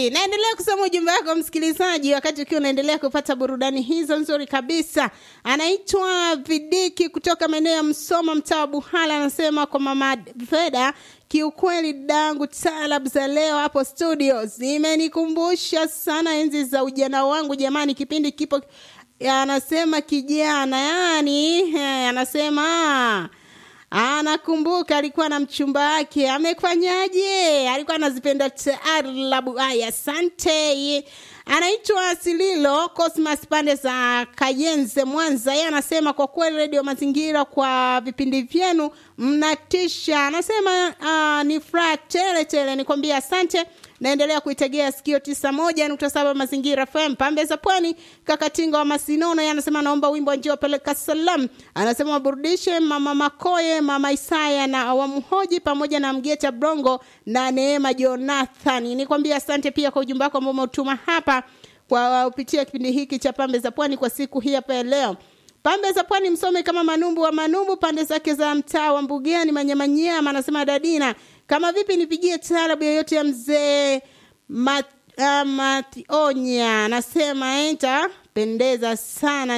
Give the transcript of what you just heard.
Safi, naendelea kusoma ujumbe wako msikilizaji, wakati ukiwa unaendelea kupata burudani hizo nzuri kabisa. Anaitwa Vidiki kutoka maeneo ya Msoma, mtaa wa Buhala, anasema kwa mama Veda, kiukweli dangu talab za leo hapo studio zimenikumbusha sana enzi za ujana wangu. Jamani, kipindi kipo, anasema kijana, yani anasema anakumbuka alikuwa na mchumba wake, amefanyaje? Alikuwa anazipenda taarabu. Haya, asante. Anaitwa Sililo Cosmas pande za Kayenze, Mwanza. Yeye anasema kwa kweli redio Mazingira kwa vipindi vyenu mnatisha. Anasema uh, ni furaha tele tele, nikwambia asante. Naendelea kuitegea sikio tisa moja nukta saba Mazingira FM pambe za Pwani. Kakatinga wa Masinono yeye anasema naomba wimbo njio peleka salam. Anasema waburudishe mama Makoye, mama Isaya na awamhoji pamoja na Mgeta Brongo na Neema Jonathan. Nikwambia asante pia kwa ujumbe wako ambao umetuma hapa kwa kupitia kipindi hiki cha pambe za Pwani kwa siku hii hapa ya leo. Pambe za Pwani msome kama Manumbu wa Manumbu, pande zake za mtaa wa Mbugani Manyamanyama, anasema Dadina, kama vipi nipigie taarabu yoyote ya mzee Mat, uh, Mationya, anasema enta pendeza sana